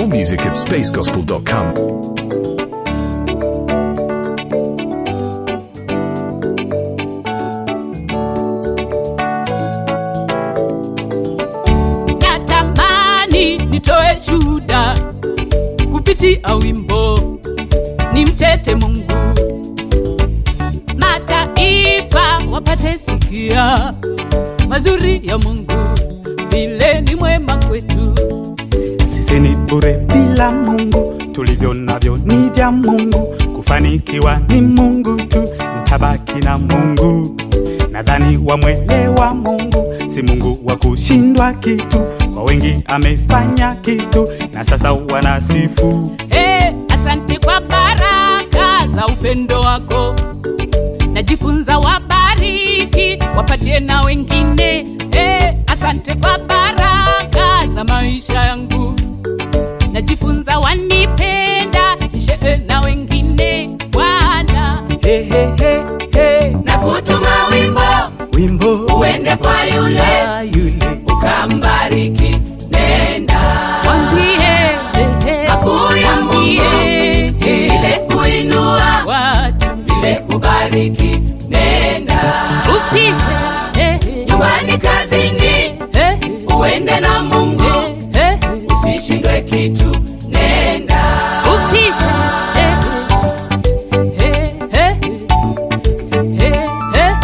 More music at spacegospel.com. natamani nitoe shuhuda kupitia wimbo ni mtete mungu mataifa wapate sikia mazuri ya mungu vile ni mwema kwetu sisi ni bure bila mungu tulivyo navyo ni vya mungu kufanikiwa ni mungu tu mtabaki na mungu nadhani wamwelewa mungu si mungu wa kushindwa kitu kwa wengi amefanya kitu na sasa wanasifu hey, asante kwa baraka za upendo wako najifunza wabariki wapatie na wengine hey, asante kwa baraka za maisha yangu najifunza wanipenda nishee na wengine bwana hey, hey, hey, hey. na kutuma wimbo wimbo uende kwa yule Ah, yule ukambariki nenda mwambie eh, eh, Makuu ya Mungu. mwambie, eh, vile kuinua watu vile kubariki nenda usife eh, eh, nyumbani kazini eh, uende na mungu eh, eh, usishindwe kitu nenda usife eh, eh, eh, eh, eh,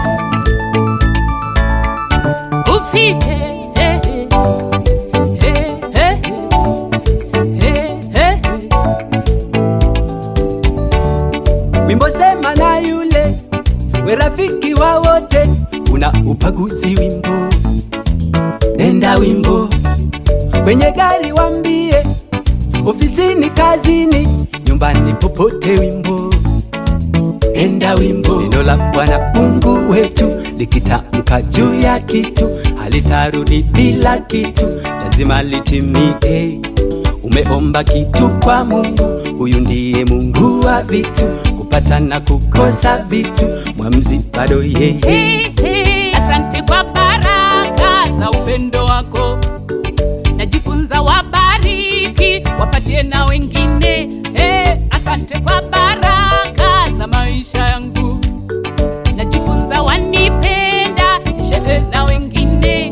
usife eh, eh, eh, eh, eh, wimbo sema na yule we rafiki wa wote una upaguzi wimbo nenda wimbo kwenye gari wambie ofisini kazini nyumbani popote wimbo nenda wimbo neno la bwana mungu wetu likitamka juu ya kitu halitarudi bila kitu lazima litimie umeomba kitu kwa mungu huyu ndiye mungu wa vitu kupata na kukosa vitu mwamzi bado yeye Hey, hey, asante kwa baraka za upendo wako najifunza wabariki wapatie na wengine hey, asante kwa baraka za maisha yangu najifunza wanipenda nishee na wengine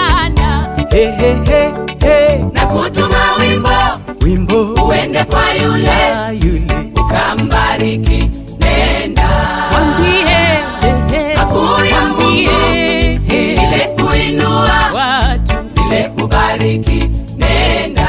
bwana hey, hey, hey, hey. na kutuma wimbo wimbo uende kwa yule Ah, yule ukambariki nenda mwambie eh, eh, Makuu ya mwambie, eh, vile kuinua watu vile kubariki nenda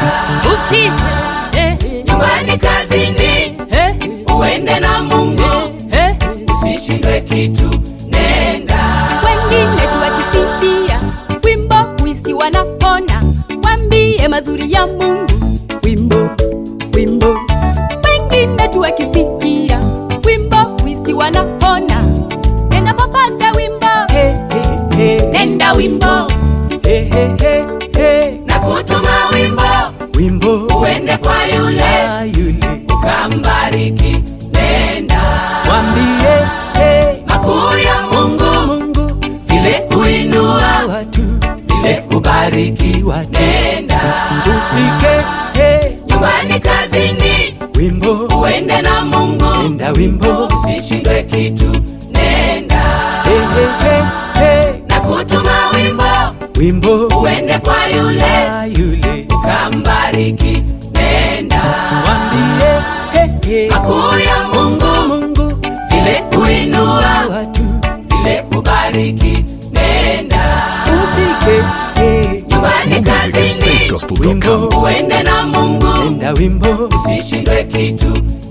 usife eh, eh, nyumbani kazini eh, uende na mungu eh, usishindwe kitu nenda wengine tuwakisifia wimbo wisi wanapona wambie mazuri ya mungu wimbo wimbo wengine tuwakisifia wimbo wisi wanapona nenda popote wimbo hey, hey, hey. nenda wimbo Hey, hey, hey, hey. na kutuma wimbo wimbo uende kwa yule Ah, yule ukambariki nenda wambie hey. makuu ya mungu mungu vile kuinua watu vile kubariki watu nenda ufike hey. nyumbani kazini wimbo uende na mungu enda wimbo usishindwe kitu nenda hey, hey, hey, hey. na kutuma wimbo wimbo uende kwa yule Ah, yule ukambariki nenda wambie hey, hey. makuu ya mungu mungu vile kuinua watu vile kubariki nenda ufike hey. nyumbani More music at kazini spacegospel.com. wimbo uende na mungu enda wimbo usishindwe kitu